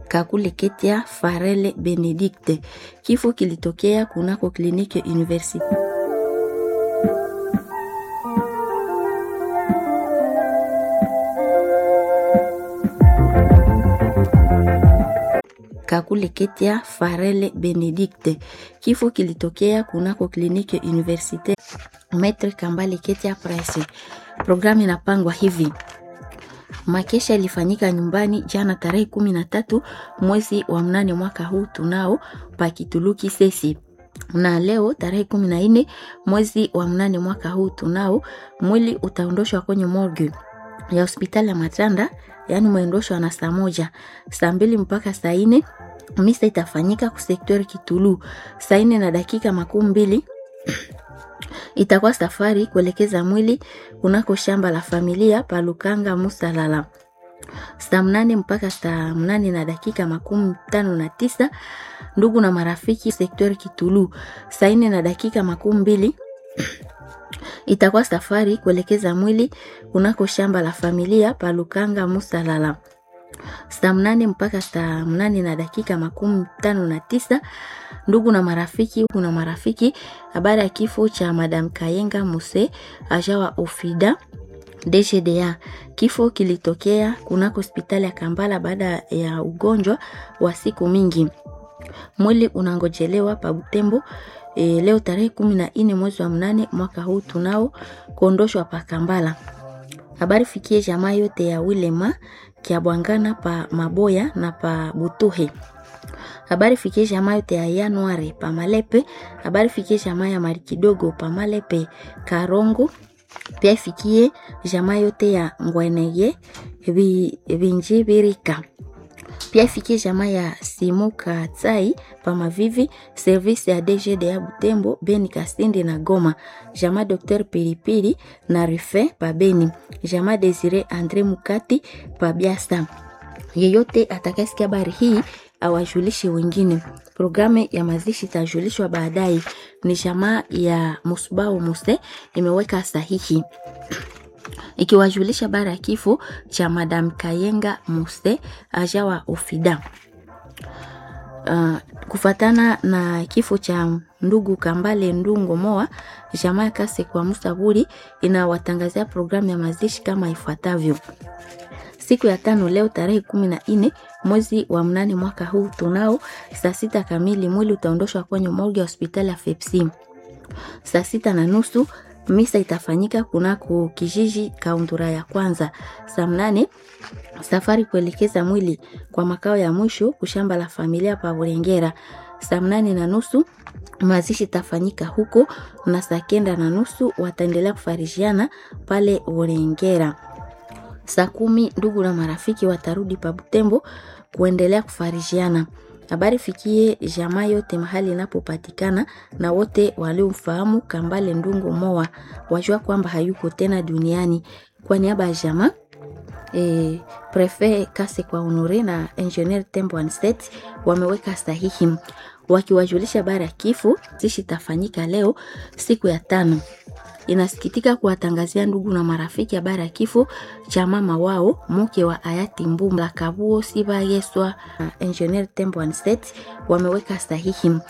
Kakule Ketia Farele Benedicte. Kifo kilitokea kunako kliniki University. Kakule Ketia Farele Benedicte. Kifo kilitokea kunako kliniki Universite Maitre Kambale Ketia Price. Programu inapangwa hivi: Makesha ilifanyika nyumbani jana tarehe kumi na tatu mwezi wa mnane mwaka huu tunao pakituluki sesi na leo tarehe kumi na nne mwezi wa mnane mwaka huu tunao mwili utaondoshwa kwenye morgue ya hospitali ya Matanda, yaani mwendoshwa na saa moja saa mbili mpaka saa nne misa itafanyika kusektori Kitulu saa nne na dakika makumi mbili itakuwa safari kuelekeza mwili kunako shamba la familia palukanga Musalala saa mnane mpaka saa mnane na dakika makumi tano na tisa ndugu na marafiki sektori Kitulu saa nne na dakika makumi mbili itakuwa safari kuelekeza mwili kunako shamba la familia palukanga Musalala saa mnane mpaka saa mnane na dakika makumi tano na tisa ndugu na marafiki kuna marafiki habari ya kifo cha madam Kayenga Muse ajawa ofida DGDA. Kifo kilitokea kunako hospitali ya Kambala baada ya ugonjwa wa siku mingi. Mwili unangojelewa pa Butembo e, leo tarehe kumi na nne mwezi wa mnane mwaka huu tunao kuondoshwa pa Kambala. Habari fikie jamaa yote ya Wilema Kiabwangana pa Maboya na pa Butuhe. Habari fikie jamaa yote ya Januari pa Malepe. Habari fikie jamaa ya Mari kidogo pa Malepe Karongo. Pia ifikie jamaa yote ya Ngweneye Vinjibirika. Pia ifikie jamaa ya Simuka Tsai pa Mavivi, service ya DGD ya Butembo, Beni Kasindi na Goma. Jamaa Dr Pilipili na Rife pa Beni. Jamaa Desire Andre Mukati pa Biasa. Yeyote atakayesikia habari hii awajulishe wengine. Programu ya mazishi itajulishwa baadaye. Ni jamaa ya Musbao Muse imeweka sahihi ikiwajulisha bara ya kifo cha Madam Kayenga Muse ajawa ofida. Uh, kufatana na kifo cha ndugu Kambale Ndungo Moa, jamaa ya Kase kwa Musaburi inawatangazia programu ya mazishi kama ifuatavyo. Siku ya tano leo tarehe kumi na nne mwezi wa mnane mwaka huu tunao saa sita kamili mwili utaondoshwa kwenye morgue ya hospitali ya Fepsi. Saa sita na nusu misa itafanyika kunako kijiji Kaundura ya kwanza. Saa mnane safari kuelekeza mwili kwa makao ya mwisho kushamba la familia pa Burengera. Saa mnane na nusu mazishi itafanyika huko, na saa kenda na nusu wataendelea kufarishiana pale Burengera. Saa kumi ndugu na marafiki watarudi pa Butembo kuendelea kufarishiana. Habari fikie jamaa yote mahali inapopatikana na wote waliomfahamu Kambale Ndungo Moa wajua kwamba hayuko tena duniani. Kwa niaba ya jamaa e, Prefet Kase kwa Honore na Engineer Tembo Anset wameweka sahihi wakiwajulisha habari ya kifo zishi tafanyika leo siku ya tano. Inasikitika kuwatangazia ndugu na marafiki habari ya kifo cha mama wao mke wa hayati Mbumla Kabuo Siba Yeswa na Engineer Tembo Anset wameweka sahihi